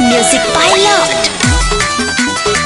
Music Pilot.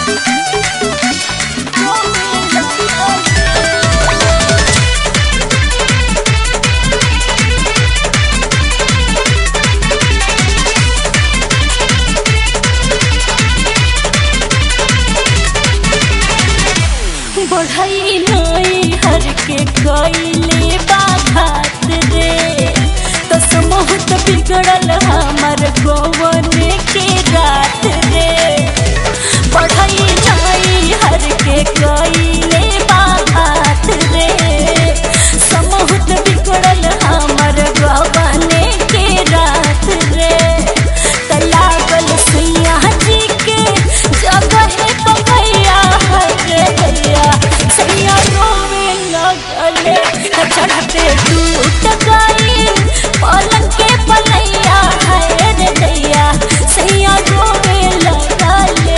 बढ़ई नई हर के कइले बाघात रे तो समूहत बिगड़ल हमर गोवन के रात रे बढ़ई नई हर के कइले बाघात रे समूहत बिगड़ल हमर गोवन के रात रे त लागल सैया जी के जगह पपैया हरे भैया सैया रोवे लगले त चढ़ते टूट गई पलंग के पलैया हरे दैया सैया रोवे लगले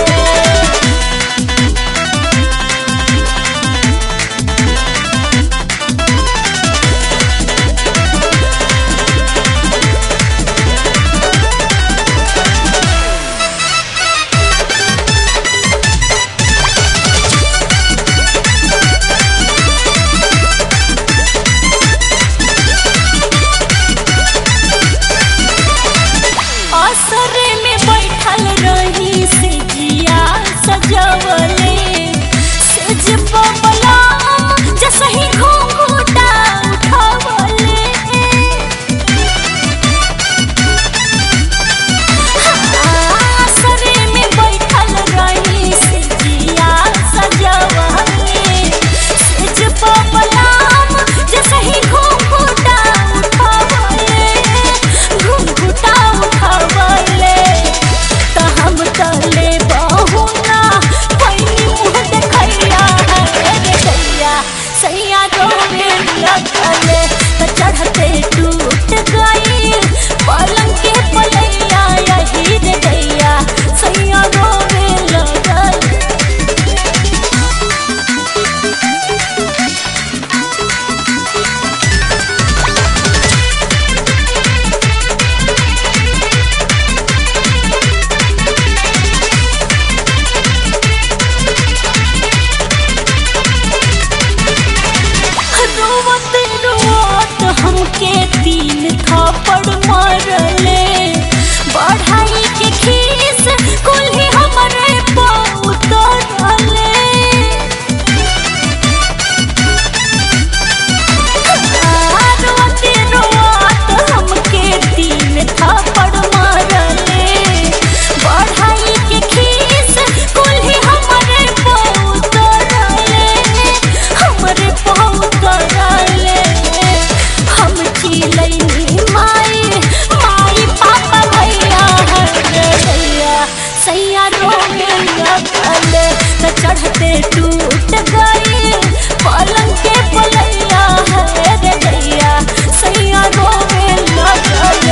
असरे में बैठल रही से जिया सजवले सेज बबला जसही घूंघूटा उठवले असरे में बैठल रही से जिया सजवले सेज बबला जसही घूंघूटा उठवले घूंघूटा उठवले त हम तले बहुना पैनी मुँह देखैया रे दैया सैया रोवे लगले त चढ़ते टूट गई पलंग के पलैया यही रे दैया सैया रोवे लगले रोवत रोवत हमके तीन थप्पड़ मारले बढ़ाई के खीस कुल्ही हमरे पाँव उतरले रोवत रोवत हमके तीन थप्पड़ मारले बढ़ाई के खीस कुल्ही हमरे पाँव उतरले हमरे पाँव उतरले हम चिलैनी माई माई पापा भैया हरे भैया सैया रोवे लगले त चढ़ते टूट गई पलंग के पलैया हरे भैया सैया रोवे लगले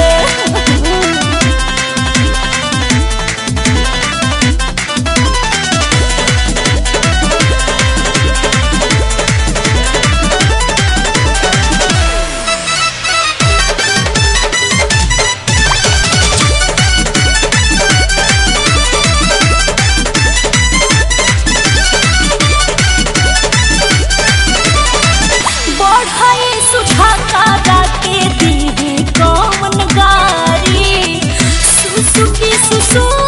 बढ़ई सुझाता के दी कौन गारी सुसुकी सुसु